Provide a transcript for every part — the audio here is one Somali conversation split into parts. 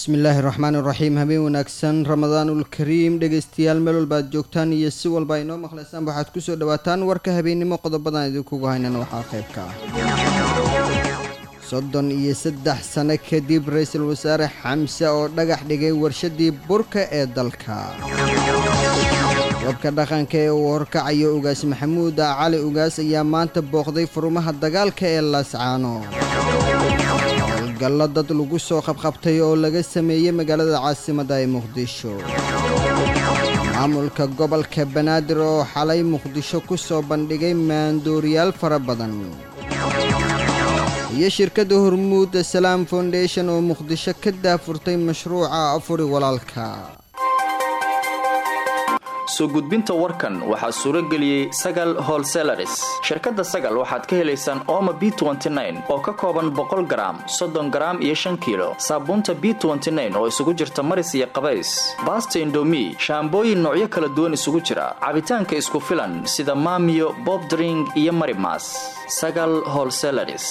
bismillaahi raxmaan iraxiim habeen wanaagsan ramadaanul kariim dhegeystayaal meel walba aad joogtaan iyo si walba ay noo maqlaysaan waxaad kusoo dhawaataan warka habeennimo qodobadan idinkugu haynana waxaa qayb ka ah soddon iyo saddex sano kadib ra-iisul wasaare xamse oo dhagax dhigay warshadii burka ee dalka wabka dhaqanka ee uu horkacayo ugaas maxamuud cali ugaas ayaa maanta booqday furumaha dagaalka ee laascaano howlgallo dad lagu soo qabqabtay oo laga sameeyey magaalada caasimadda ee muqdisho maamulka gobolka banaadir oo xalay muqdisho ku soo bandhigay maandooriyaal fara badan iyo shirkadda hormuud salaam foundation oo muqdisho ka daafurtay mashruuca afuri walaalka soo gudbinta warkan waxaa suuro geliyey sagal holselaris shirkadda sagal waxaad ka helaysaan ooma b oo ka kooban boqol garaam soddon garaam iyo shan kiilo saabuunta b oo isugu jirta maris iyo qabays baasta indomi shaambooyin noocyo kala duwan isugu jira cabitaanka isku filan sida maamiyo bobdring iyo marimas sagal holselaris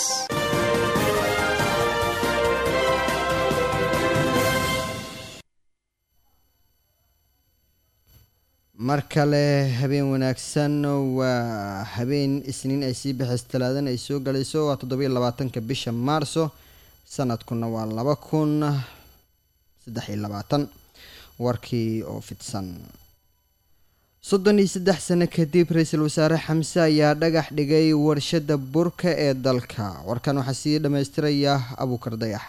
mar kale habeen wanaagsan waa habeen isniin ay sii bixis talaadan ay soo galayso waa toddobiyo labaatanka bisha maarso sanadkuna waa laba kun saddex iyo labaatan warkii oo fidsan soddon iyo saddex sano kadib ra-iisul wasaare xamse ayaa dhagax dhigay warshada burka ee dalka warkan waxaa sii dhammaystiraya abuukar dayax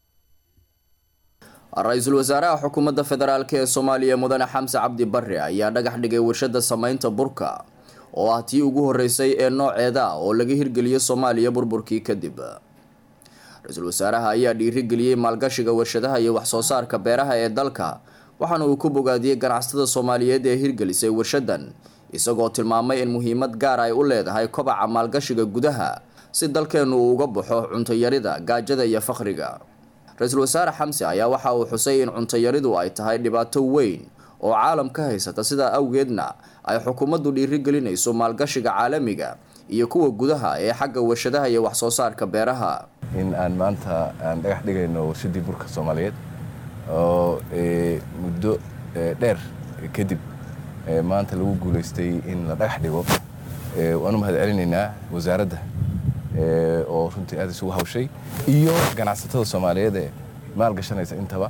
ra-iisul wasaaraha xukuumadda federaalk ee soomaaliya mudane xamse cabdi barre ayaa dhagax dhigay warshada sameynta burka oo ah tii ugu horeysay ee nooceeda oo laga hirgeliyay soomaaliya burburkii kadib ra-iisul wasaaraha ayaa dhiirigeliyey maalgashiga warshadaha iyo waxsoo saarka beeraha ee dalka waxaana uu ku bogaadiyey ganacsatada soomaaliyeed ee hirgelisay warshadan isagoo tilmaamay in muhiimad gaar ay u leedahay kobaca maalgashiga gudaha si dalkeennu uu uga baxo cuntayarida gaajada iyo fakhriga ra-iisul wasaare xamse ayaa waxa uu xusay in cuntayaridu ay tahay dhibaato weyn oo caalam ka haysata sidaa awgeedna ay xukuumaddu dhiirigelinayso maalgashiga caalamiga iyo kuwa gudaha ee xagga warshadaha iyo waxsoo saarka beeraha in aan maanta aan dhagax dhigayno warshadii burka soomaaliyeed oo muddo dheer kadib maanta lagu guulaystay in la dhagax dhigo waanu mahad celinaynaa wasaaradda oo runtii aad isugu hawshay iyo ganacsatada soomaaliyeed ee maalgashanaysa intaba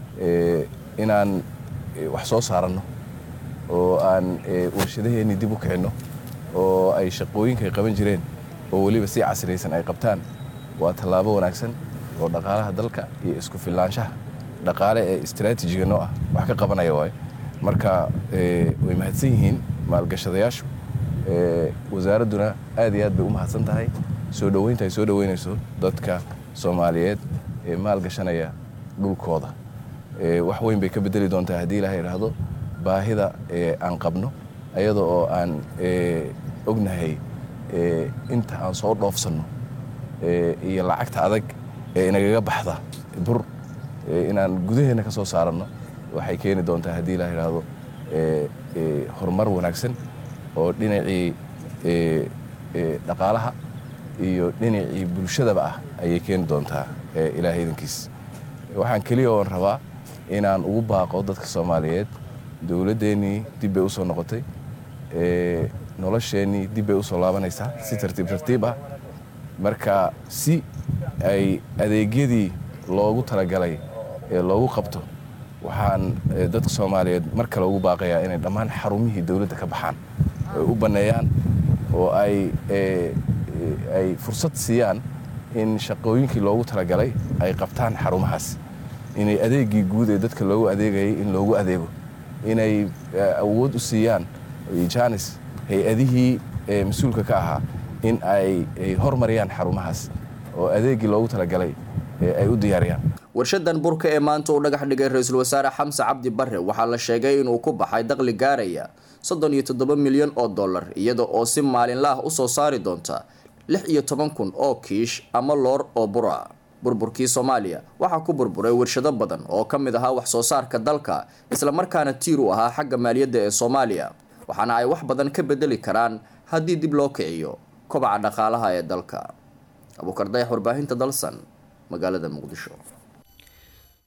inaan wax soo saaranno oo aan warshadaheennii dib u kicinno oo ay shaqooyinka ay qaban jireen oo weliba si casriyaysan ay qabtaan waa tallaabo wanaagsan oo dhaqaalaha dalka iyo isku filaanshaha dhaqaale ee istraatiijiga noo ah wax ka qabanaya waayo marka way mahadsan yihiin maalgashadayaashu wasaaradduna aad iyo aad bay u mahadsan tahay soo dhoweynta ay soo dhoweynayso dadka soomaaliyeed ee maalgashanaya dhulkooda wax weyn bay ka bedeli doontaa haddii ilaha idhaahdo baahida aan qabno ayada oo aan ognahay inta aan soo dhoofsanno iyo lacagta adag ee inagaga baxda bur inaan gudaheenna ka soo saaranno waxay keeni doontaa haddii ilaha idhaahdo horumar wanaagsan oo dhinacii dhaqaalaha iyo dhinacii bulshadaba ah ayay keeni doontaa ilaahay idankiis waxaan keliya oon rabaa inaan ugu baaqo dadka soomaaliyeed dowladdeennii dib bay u soo noqotay nolosheennii dib bay u soo laabanaysaa si tartiib tartiib ah marka si ay adeegyadii loogu talagalay ee loogu qabto waxaan dadka soomaaliyeed mar kale ugu baaqayaa inay dhammaan xarumihii dowladda ka baxaan ay u banneeyaan oo ay ay fursad siiyaan in shaqooyinkii loogu talagalay ay qabtaan xarumahaas inay adeegii guud ee dadka loogu adeegayay in loogu adeego inay awood u siiyaan janis hay-adihii mas-uulka ka ahaa in ay hormariyaan xarumahaas oo adeegii loogu talagalay ay u diyaariyaan warshadan burka ee maanta uu dhagax dhigay ra-iisul wasaare xamse cabdi barre waxaa la sheegay inuu ku baxay daqli gaaraya soddon iyo toddoba milyan oo dollar iyada oo si maalinla ah usoo saari doonta lix iyo toban kun oo kiish ama loor oo bura burburkii soomaaliya waxaa ku burburay warshado badan oo ka mid ahaa wax soo saarka dalka islamarkaana tiir u ahaa xagga maaliyadda ee soomaaliya waxaana ay wax badan ka bedeli karaan haddii dib loo kiciyo kobaca dhaqaalaha ee dalka abuukar dayax warbaahinta dalsan magaalada muqdisho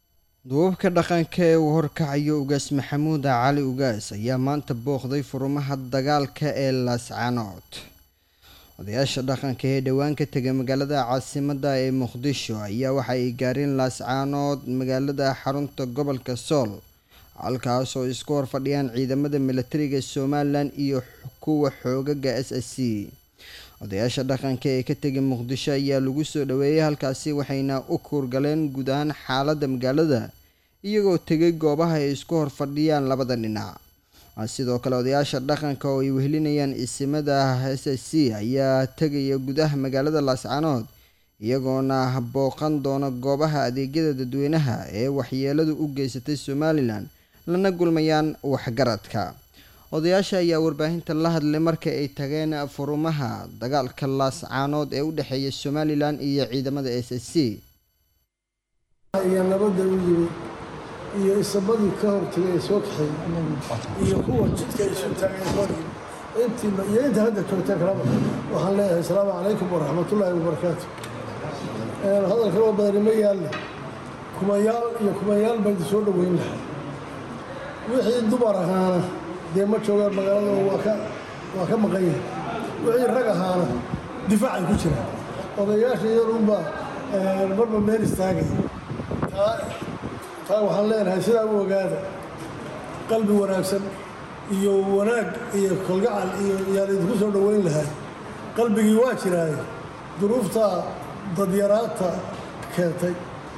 duubabka dhaqanka ee uu horkacayo ugaas maxamuud cali ugaas ayaa maanta booqday furumaha dagaalka ee laascanood odayaasha dhaqanka ee dhowaan ka tegay magaalada caasimadda ee muqdisho ayaa waxa ay gaareen laascaanood magaalada xarunta gobolka sool halkaas oo isku horfadhiyaan ciidamada milatariga somalilan iyo kuwa xoogaga s s c odayaasha dhaqanka ee ka tegay muqdisho ayaa lagu soo dhaweeyay halkaasi waxayna u kuurgaleen guud ahaan xaaladda magaalada iyagoo tegay goobaha ay isku horfadhiyaan labada dhinac sidoo kale odayaasha dhaqanka oo ay wehelinayaan isimada s s c ayaa tegaya gudaha magaalada laascanood iyagoona booqan doona goobaha adeegyada dadweynaha ee waxyeeladu u geysatay somalilan lana gulmayaan waxgaradka odayaasha ayaa warbaahinta la hadlay marka ay tageen furumaha dagaalka laascaanood ee u dhexeeya somalilan iyo ciidamada s s c iyo nabadda u yimid iyo isabadii ka hortagay ee soo kaxeeyey iyo kuwa jidka isu taagay hor intiiba iyo inta hadda joogta kalaba waxaan leeyahay asalaamu calaykum waraxmatullaahi wabarakaatu hadalka loo badani ma yaalle kumayaal iyo kumayaal baan soo dhoweyn lahaa wixii dumar ahaana dee ma joogaan magaalada waa ka waa ka maqan yahay wixii rag ahaana difaacay ku jiraan odayaasha iyadunbaa marba meel istaagay taa taa waxaan leenahay sidaa u ogaada qalbi wanaagsan iyo wanaag iyo kolgacal iyo yaan idinku soo dhoweyn lahay qalbigii waa jiraaye duruuftaa dadyaraadta keentay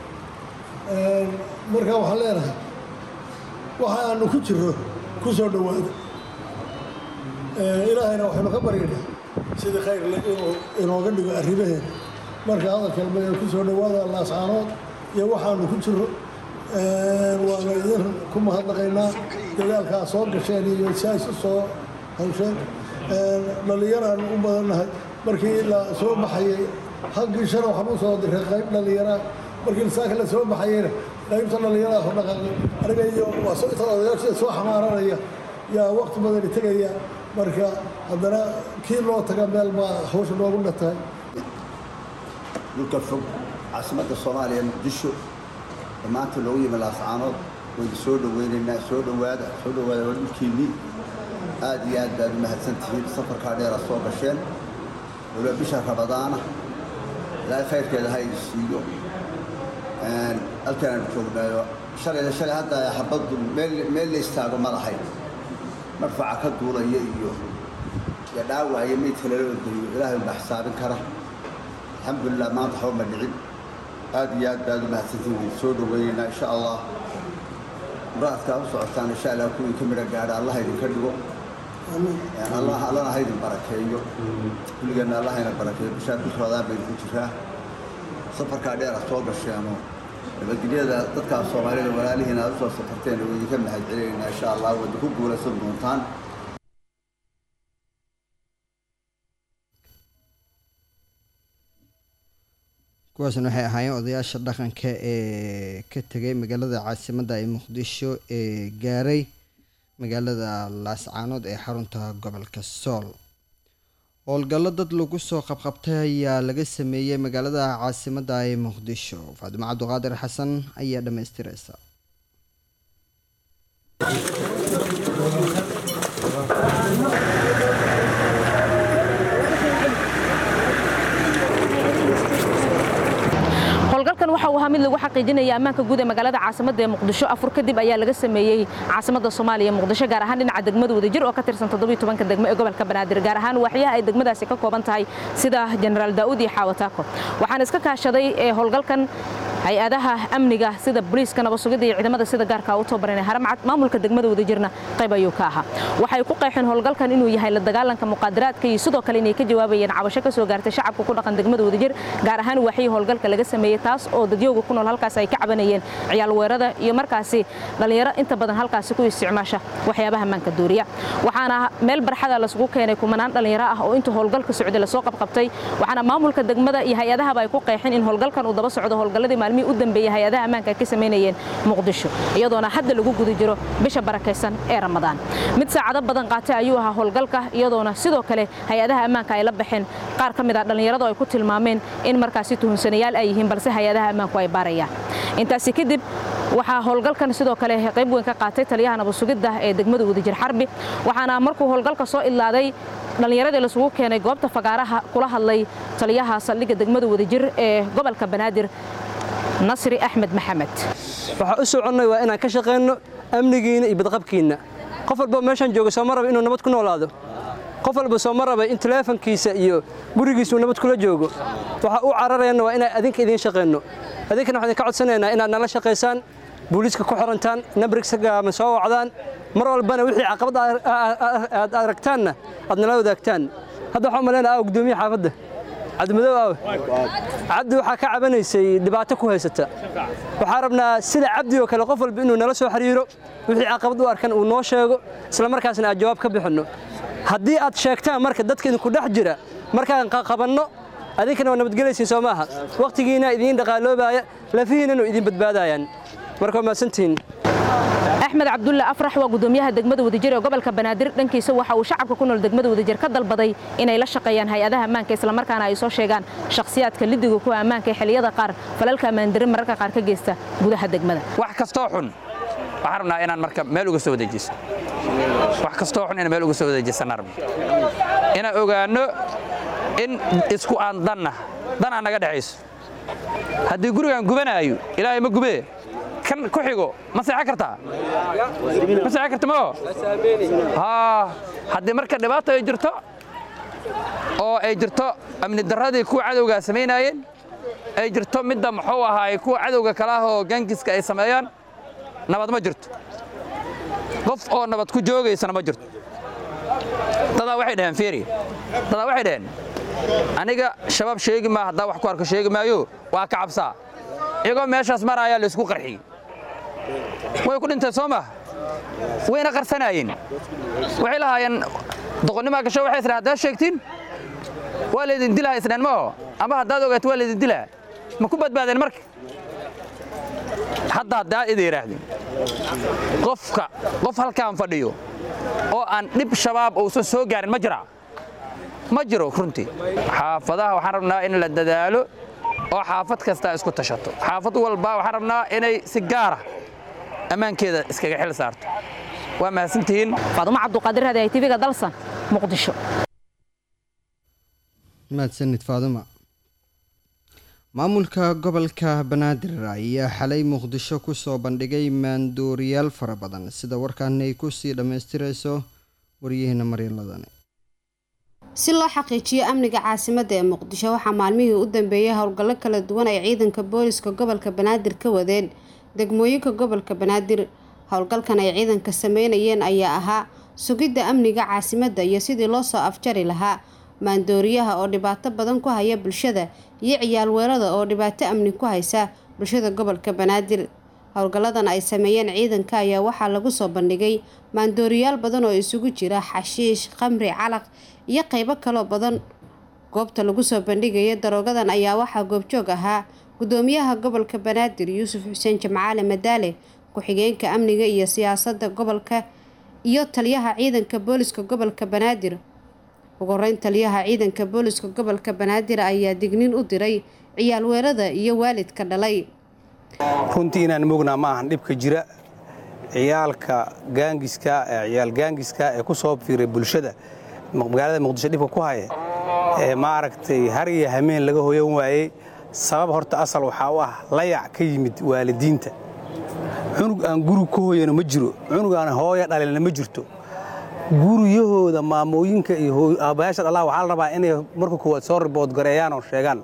markaa waxaan leenahay waxa aanu ku jirro ku soo dhowaada ilaahayna waxaynu ka baryaynaa sidii khayr inuu inooga dhigo arrimaheena marka hadalkalma ku soo dhowaada laascaanood iyo waxaanu ku jirro waana idin ku mahadnaqaynaa dagaalkaa soo gasheen iyo saas u soo hawsheen dhallinyaraanu u badannahay markii la soo baxayay haggii shana waxaan u soo diray qayb dhallinyaraa markii saaka la soo baxayeyna qaybta dhallinyarada ku dhaqaaqay aniga iyo waa soo inta odayaashida soo xamaaranaya yaa waqti badani tegaya marka haddana kii loo taga meel baa hawsha noogu dhatahay dhulka fog caasimadda soomaaliya muqdisho maanta loogu yimi laascaanood waynu soo dhoweynaynaa soo dhowaada soo dhowaada waa dhulkiinnii aad iyo aad baad u mahadsan tihiin safarkaa dheera soo gasheen waliba bisha rabadaana ilaahay khayrkeeda ha idin siiyo halkaan aanu joognaayo shalayda shalay hadda xabaddu meel meel la istaago ma lahayn marfaca ka duulaya iyo iyo dhaawacaya meydka lala ordayo ilaahay unbaa xisaabin kara alxamdulilah maanta waxba ma dhicin aad iyo aad baad u mahadsantiin waynu soo dhoweynaynaa insha allah muraadkaa u socotaan insha allah kuwii ka midha gaadha allah idinka dhigo allah allana ha idin barakeeyo kulligeenna allah ina barakeeyo bishaa bil rabadaan baynu ku jiraa safarkaa dheera soo gasheeno nabadgelyada dadkaa soomaalida walaalihiina aad u soo safarteen way idinka mahad celinaynaa insha allah wada ku guulaysan doontaan kuwaasna waxay ahaayeen odayaasha dhaqanka ee ka tegay magaalada caasimadda ee muqdisho ee gaaray magaalada laascaanood ee xarunta gobolka sool howlgallo dad lagu soo qabqabtay ayaa laga sameeyey magaalada caasimadda ee muqdisho faadimo cabduqaadir xasan ayaa dhammaystireysa howlgalkan waxa uu ahaa mid lagu xaqiijinaya ammaanka guud ee magaalada caasimada ee muqdisho afur kadib ayaa laga sameeyey caasimada soomaaliya muqdisho gaar ahaan dhinaca degmada wadajir oo ka tirsan todobiiy-tobanka degmo ee gobolka banaadir gaar ahaan waaxyaha ay degmadaasi ka kooban tahay sida jenaraal daa'uud iyo xaawataako waxaan iska kaashaday ee howlgalkan hay-adaha amniga sida boliiska nabasugidda iyo ciidamada sida gaarka u tababaran ee haramcad maamulka degmada wadajirna qayb ayuu ka ahaa waxay ku qeexeen howlgalkan inuu yahay la dagaalanka muqaadaraadka iyo sidoo kale inay ka jawaabayeen cabasho ka soo gaartay shacabka ku dhaqan degmada wadajir gaar ahaan waaxyii howlgalka laga sameeyey taas oo dadyooga ku nool halkaas ay ka cabanayeen ciyaal weerada iyo markaasi dhallinyaro inta badan halkaasi ku isticmaasha waxyaabaha maanka duuriya waxaana meel barxada lasugu keenay kumanaan dhallinyaro ah oo inta howlgalka socday lasoo qabqabtay waxaana maamulka degmada iyo hay-adahaba ay ku qeexeen in howlgalkan uu daba socdo howlgalladii maalmihii u dambeeyey hay-adaha ammaanka ay ka samaynayeen muqdisho iyadoona hadda lagu guda jiro bisha barakaysan ee ramadaan mid saacado badan qaatay ayuu ahaa howlgalka iyadoona sidoo kale hay-adaha ammaanka ay la baxeen qaar ka mid ah dhallinyaradu ay ku tilmaameen in markaasi tuhunsanayaal ay yihiin balse hay-adaha ammaanku ay baarayaan intaasi kadib waxaa howlgalkan sidoo kale qayb weyn ka qaatay taliyaha nabad sugidda ee degmada wadajir xarbi waxaana markuu howlgalka soo idlaaday dhallinyaradii laisugu keenay goobta fagaaraha kula hadlay taliyaha saldhigga degmada wadajir ee gobolka banaadir nasri axmed maxamed waxaa u soconnay waa inaan ka shaqayno amnigiinna iyo badqabkiinna qof walba meeshaan jooga sooma raba inuu nabad ku noolaado qof walba sooma raba in taleefankiisa iyo gurigiisa uu nabad kula joogo waxaa u cararayana waa inaan adinka idiin shaqayno adinkana waxaan idinka codsanaynaa inaad nala shaqaysaan booliiska ku xirantaan nabrigsaama soo wacdaan mar walbana wixii caqabad aad aragtaanna aad nala wadaagtaan hadda waxaan malayna gudoomiye xaafadda cabdimadow aawe cabdi waxaa ka cabanaysay dhibaato ku haysata waxaa rabnaa sida cabdi oo kale qof walba inuu nala soo xiriiro wixii caqabad u arkan uu noo sheego isla markaasna aad jawaab ka bixinno haddii aad sheegtaan marka dadka idinku dhex jira markaan qabanno adinkana waa nabadgelaysiin soo maaha wakhtigiina idiin dhaqaaloobaaya lafihiinanu idin badbaadayaan marka waa mahadsantihiin axmed cabdulle afrax waa gudoomiyaha degmada wadajir ee gobolka banaadir dhankiisa waxa uu shacabka ku nool degmada wadajir ka dalbaday inay la shaqeeyaan hay-adaha ammaanka islamarkaana ay soo sheegaan shakhsiyaadka lidiga kuwa ammaanka ee xilliyada qaar falalka ammaandarin mararka qaar ka geysta gudaha degmada wax kastoo xun waxaan rabnaa inaan marka meel uga soo wadeejiso wax kastoo xun inaan meel uga soo wadeejisana rabno inaan ogaanno in isku aan danna dan aan naga dhexayso haddii gurigaan gubanaayo ilaahay ma gubee kan ku xigo ma seexan kartaa ma seexan karta mao haa haddii marka dhibaato ay jirto oo ay jirto amni darradii kuwa cadowgaa samaynaayeen ay jirto midda muxuu ahaay kuwa cadowga kale ah oo gangiska ay sameeyaan nabad ma jirto qof oo nabad ku joogaysana ma jirto dadaa waxay dhaheen fiiri dadaa waxay dhaheen aniga shabaab sheegi maa haddaa wax ku arko sheegi maayo waa ka cabsaa iyagoo meeshaas maraayaa laysku qarxiyey way ku dhinteen soo maha wayna qarsanaayeen waxay lahaayeen doqonnimaa gasho waxay isdhahen haddaad sheegtiin waa laydin dilaha isdheen maho ama haddaad ogaato waa laydin dilaha ma ku badbaadeen marka hadda haddaad ida yidhaahdeen qofka qof halkaan fadhiyo oo aan dhib shabaab uusan soo gaarin ma jiraa ma jiro runtii xaafadaha waxaan rabnaa in la dadaalo oo xaafad kastaa isku tashato xaafad walba waxaan rabnaa inay si gaara ammaankeeda iskaga xil saarto waa mahadsantihiin faadumo cabduqaadir hadi ay tv-ga dalsan muqdisho mahadsanid faaduma maamulka gobolka banaadir ayaa xalay muqdisho kusoo bandhigay maandooriyaal fara badan sida warkaan ay kusii dhammaystirayso waryaheena maryaladani si loo xaqiijiyo amniga caasimadda ee muqdisho waxaa maalmihii u dambeeyay howlgallo kala duwan ay ciidanka booliska gobolka banaadir ka wadeen degmooyinka gobolka banaadir howlgalkan ay ciidanka sameynayeen ayaa ahaa sugidda amniga caasimadda iyo sidii loo soo afjari lahaa maandooriyaha oo dhibaato badan ku haya bulshada iyo ciyaal weerada oo dhibaato amni ku haysa bulshada gobolka banaadir howlgalladan ay sameeyeen ciidanka ayaa waxaa lagu soo bandhigay maandooriyaal badan oo isugu jira xashiish khamri calaq iyo qaybo kaloo badan goobta lagu soo bandhigaya daroogadan ayaa waxaa goobjoog ahaa gudoomiyaha gobolka banaadir yuusuf xuseen jamcaale madaale ku-xigeenka amniga iyo siyaasadda gobolka iyo taliyaha ciidanka booliska gobolka banaadir ugu horeyn taliyaha ciidanka booliska gobolka banaadir ayaa digniin u diray ciyaal weerada iyo waalidka dhalay runtii inaan mognaa ma ahan dhibka jira ciyaalka gaangiska ciyaal gaangiska ee ku soo fiiray bulshada magaalada muqdisho dhibka ku haya ee maaragtay har iyo hameen laga hoyan waayey sabab horta asal waxaa u ah layac ka yimid waalidiinta cunug aan guri ka hoyano ma jiro cunug aan hooya dhalina ma jirto guryahooda maamooyinka iyo aabbayaasha dhalaa waxaa la rabaa inay marka koowaad soo ribood gareeyaan oo sheegaan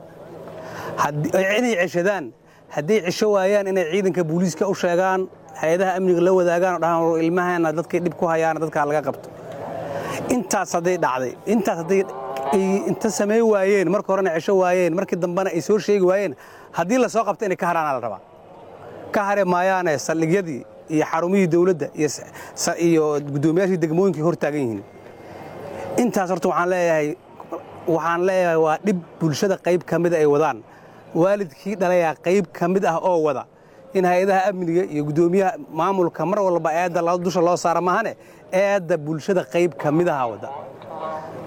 inay ceshadaan hadday cesho waayaan inay ciidanka booliiska u sheegaan hay-adaha amniga la wadaagaan oo dhahaan ilmaheena dadkay dhib ku hayaana dadkaa laga qabto intaas hadday dhacday intaas hadday inta samey waayeen marka horena cesho waayeen markii dambena ay soo sheegi waayeen haddii la soo qabto inay ka haraana la rabaa ka hare maayaane saldhigyadii iyo xarumihii dawladda iyo guddoomiyaashii degmooyinkii hor taagan yihiin intaas horta waxaan leeyahay waxaan leeyahay waa dhib bulshada qayb ka mida ay wadaan waalidkii dhalayaa qayb ka mid ah oo wada in hay-adaha amniga iyo guddoomiyaha maamulka mar walba eedda dusha loo saara mahane eedda bulshada qayb ka mid aha wada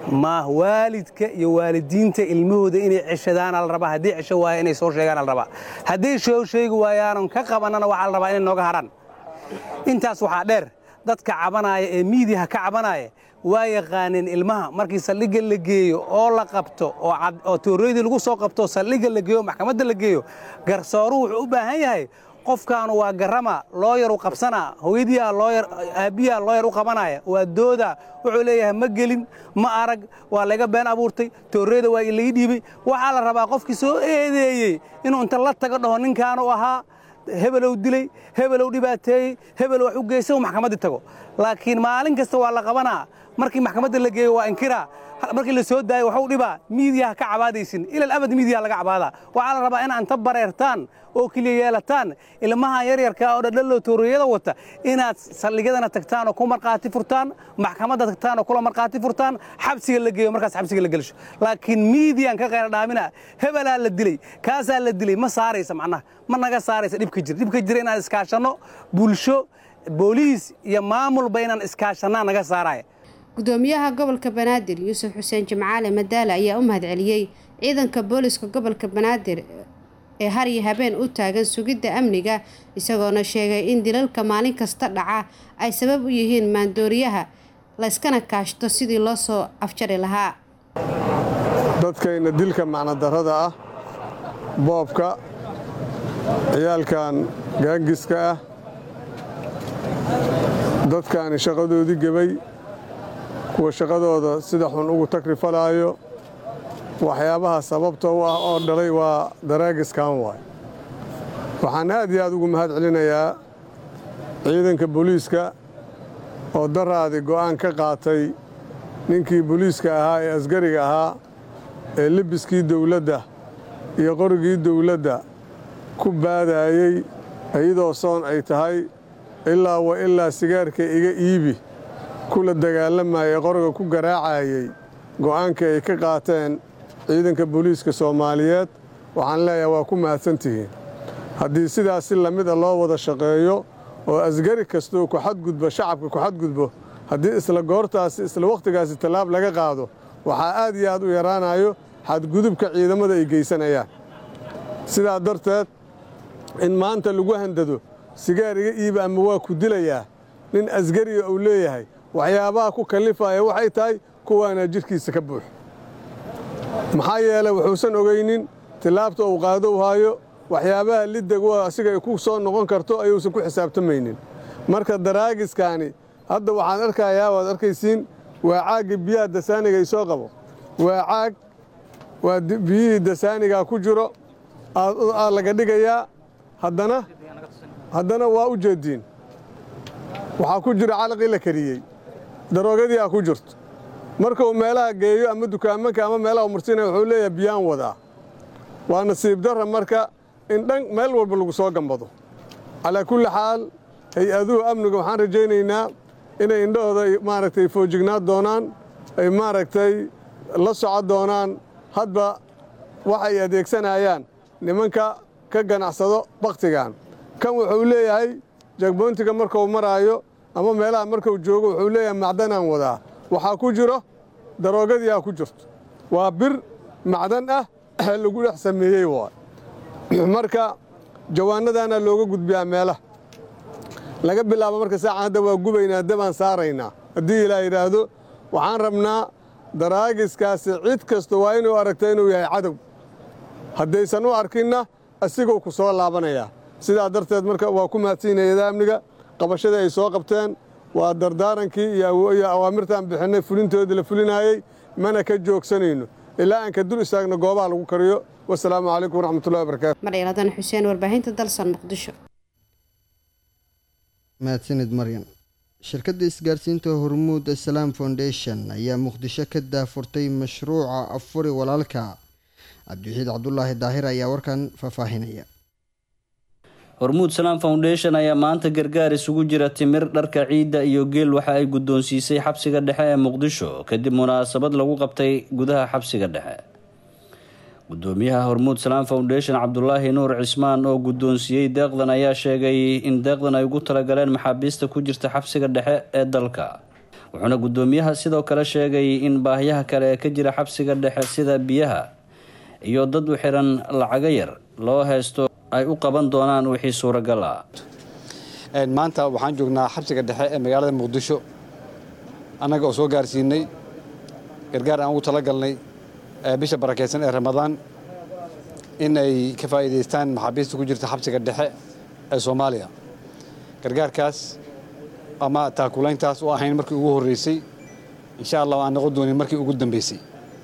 ma waalidka iyo waalidiinta ilmahooda inay ceshadaana la rabaa haddii cesho waaya inay soo sheegaana la rabaa hadday soo sheegi waayaanan ka qabannana waxaa la rabaa inay nooga hadhaan intaas waxaa dheer dadka cabanaya ee miidiyaha ka cabanaya waa yaqaaneen ilmaha markii saldhigga la geeyo oo la qabto oo toorooydii lagu soo qabto saldhigga la geeyo maxkamadda la geeyo garsooruhu wuxuu u baahan yahay qofkaanu waa garama looyar u qabsanaa hooyadiyaa looyar aabbiyaa looyar u qabanaya waa dooda wuxuu leeyahay ma gelin ma arag waa laga been abuurtay tooreyda waa laga dhiibay waxaa la rabaa qofkii soo eedeeyey inuu inta la tago dhaho ninkaanu ahaa hebelow dilay hebelow dhibaateeyey hebel wax u geysa maxkamaddii tago laakiin maalin kasta waa la qabanaa markii maxkamadda la geeyo waa inkiraa markii la soo daayo waxu dhibaa miidiyaha ka cabaadaysin ilal abad miidiyaha laga cabaadaa waxaa la rabaa inaad inta bareertaan oo keliya yeelataan ilmaha yaryarka oo dhadhallow tooriyada wata inaad saldhigyadana tagtaan oo ku markhaati furtaan maxkamadda tagtaan oo kula markhaati furtaan xabsiga la geeyo markaas xabsiga la gelisho laakiin miidiyan ka qayra dhaamina hebelaa la dilay kaasaa la dilay ma saaraysa macnaha ma naga saaraysa dhibka jir dhibka jira inaan iskaashanno bulsho booliis iyo maamulba inaan iskaashannaa naga saaraya gudoomiyaha gobolka banaadir yuusuf xuseen jimcaale madaale ayaa u mahadceliyey ciidanka booliska gobolka banaadir ee har iyo habeen u taagan sugidda amniga isagoona sheegay in dilalka maalin kasta dhaca ay sabab u yihiin maandooriyaha layskana kaashto sidii loo soo afjari lahaa dadkayna dilka macnodarrada ah boobka ciyaalkan gaangiska ah dadkaani shaqadoodii gebay kuwa shaqadooda sida xun ugu takrifalaayo waxyaabaha sababta u ah oo dhalay waa daraagiskan waay waxaan aad iyo aad ugu mahad celinayaa ciidanka booliiska oo daraadi go'aan ka qaatay ninkii booliiska ahaa ee asgariga ahaa ee lebiskii dawladda iyo qorigii dawladda ku baadaayey iyadoo soon ay tahay ilaa wa ilaa sigaarka iga iibi kula dagaalamayay qoriga ku garaacayey go'aankii ay ka qaateen ciidanka booliiska soomaaliyeed waxaan leeyahay waa ku mahadsantihiin haddii sidaas si lamid a loo wada shaqeeyo oo asgari kastoo ku xadgudbo shacabka ku xadgudbo haddii isla goortaasi isla wakhtigaasi tallaab laga qaado waxaa aad iyo aad u yaraanayo xadgudubka ciidamada ay geysanayaan sidaa darteed in maanta lagu handado sigaar iga iiba ama waa ku dilayaa nin asgariga uu leeyahay waxyaabaha ku kallifaya waxay tahay kuwaana jidhkiisa ka buux maxaa yeelay wuxuusan ogaynin tillaabta uu qaado u haayo waxyaabaha liddagu asiga ay ku soo noqon karto ayuusan ku xisaabtamaynin marka daraagiskaani hadda waxaan arkayaa waad arkaysiin waa caagga biyaha dasaaniga ay soo qabo waa caag waa biyihii dasaanigaa ku jiro aa laga dhigayaa haddana haddana waa u jeediin waxaa ku jira calaqii la kariyey daroogadii aa ku jirto markuu meelaha geeyo ama dukaamanka ama meelaha mursinaya wuxuu leeyahay biyaan wadaa waa nasiib darra marka in dhan meel walba lagu soo gambado calaa kulli xaal hay-aduhu amniga waxaan rajaynaynaa inay indhahooda maaragtay foojignaa doonaan ay maaragtay la socon doonaan hadba waxay adeegsanayaan nimanka ka ganacsado bakhtigan kan wuxuu leeyahay jagboontiga markuu maraayo ama meelaha markuu joogo wuxuu leeyahay macdanaan wadaa waxaa ku jiro daroogadii aa ku jirto waa bir macdan ah lagu dhex sameeyey waay marka jawaanadaana looga gudbiyaa meelaha laga bilaabo marka saacan hadda waa gubaynaa dabaan saaraynaa haddii ilaa yidhaahdo waxaan rabnaa daraagiskaasi cid kasta waa inuu aragta inuu yahay cadow haddaysan u arkinna asiguu ku soo laabanayaa sidaa darteed marka waa ku mahadsiinayada amniga qabashadii ay soo qabteen waa dardaarankii iyo awaamirtaan bixinnay fulintoodii la fulinaayey mana ka joogsanayno ilaa aan ka dul istaagno goobaha lagu kariyo wasalaamu calaykum waraxmatullahi wabarakaatu maryaaladan xuseen warbaahinta dalsan muqdisho mahadsanid maryan shirkadda isgaarsiinta hormuud salaam foundation ayaa muqdisho ka daafurtay mashruuca afuri walaalka cabdiwaxiid cabdulaahi daahir ayaa warkan faahfaahinaya hormuud salaam foundation ayaa maanta gargaar isugu jira timir dharka ciidda iyo geel waxa ay guddoonsiisay xabsiga dhexe ee muqdisho kadib munaasabad lagu qabtay gudaha xabsiga dhexe gudoomiyaha hormuud salaam foundation cabdulaahi nuur cismaan oo guddoonsiiyey deeqdan ayaa sheegay in deeqdan ay ugu talagaleen maxaabiista ku jirta xabsiga dhexe ee dalka wuxuuna guddoomiyaha sidoo kale sheegay in baahiyaha kale ee ka jira xabsiga dhexe sida biyaha iyo dad u xiran lacago yar loo haysto ay u qaban doonaan wixii suuragal ah maanta waxaan joognaa xabsiga dhexe ee magaalada muqdisho annaga oo soo gaarsiinay gargaar aan ugu talagalnay bisha barakeysan ee ramadaan in ay ka faa'iidaystaan maxaabiista ku jirta xabsiga dhexe ee soomaaliya gargaarkaas ama taakulayntaas oo ahayn markii ugu horreysay insha allah aan noqon doonin markii ugu dambeysay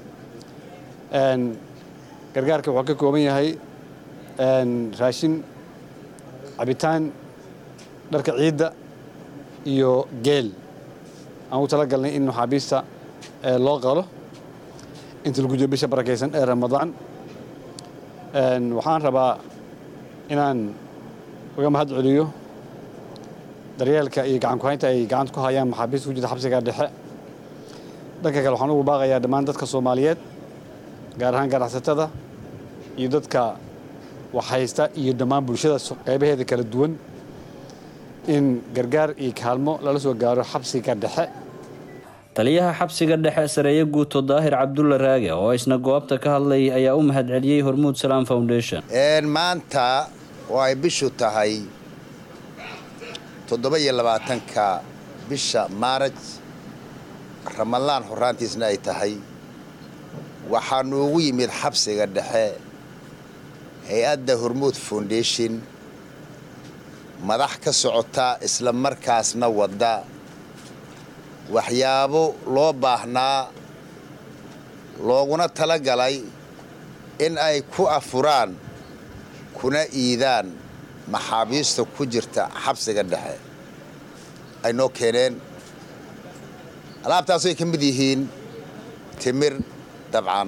gargaarka wuxuu ka kooban yahay raashin cabitaan dharka ciidda iyo geel aan ugu talagalnay in maxaabiista loo qalo inta lagu jiro bisha barakeysan ee ramadaan waxaan rabaa inaan uga mahad celiyo daryeelka iyo gacan kuhaynta ay gacanta ku hayaan maxaabiista ku jirta xabsiga dhexe dhanka kale waxaan ugu baaqayaa dhammaan dadka soomaaliyeed gaar ahaan ganacsatada iyo dadka waxhaysta iyo dhammaan bulshada qaybaheeda kala duwan in gargaar iyo kaalmo lala soo gaaro xabsiga dhexe taliyaha xabsiga dhexe sareeye guuto daahir cabdulla raage oo isna goobta ka hadlay ayaa u mahad celiyey hormuud salaam foundation maanta oo ay bishu tahay toddoba iyo labaatanka bisha maaraj ramadaan horaantiisna ay tahay waxaa noogu yimid xabsiga dhexe hay-adda hormuud foundation madax ka socota isla markaasna wadda waxyaabo loo baahnaa looguna tala galay in ay ku afuraan kuna iidaan maxaabiista ku jirta xabsiga dhexe ay noo keeneen alaabtaasay ka mid yihiin timir dabcan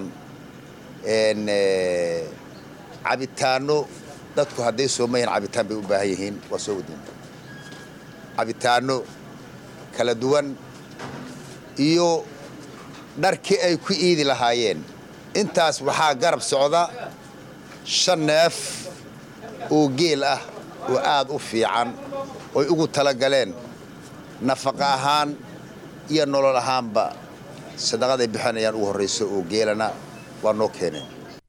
cabitaanno dadku hadday soomayihin cabitaan bay u baahan yihiin waa soo wadin cabitaanno kala duwan iyo dharkii ay ku iidi lahaayeen intaas waxaa garab socda shan neef oo geel ah oo aad u fiican oy ugu talagaleen nafaqa ahaan iyo nolol ahaanba sadaqaday bixinayaan ugu horrayso oo geelana waa noo keeneen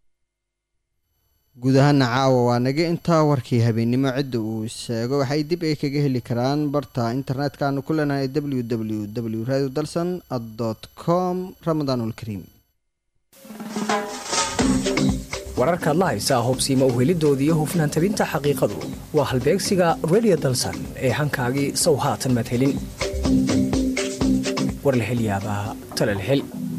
guud ahaana caawa waa naga intaa warkii habeennimo cidda uu sheego waxay dib ay kaga heli karaan barta internetka-aanu ku leenahay w w w radio dalson dot com ramadaanulkariim wararkaad la haysaa hubsiima uhelidoodii hufnaan tabinta xaqiiqadu waa halbeegsiga radio dalsan ee hankaagii sow haatan maad helin war la hel yaabaa tala la hel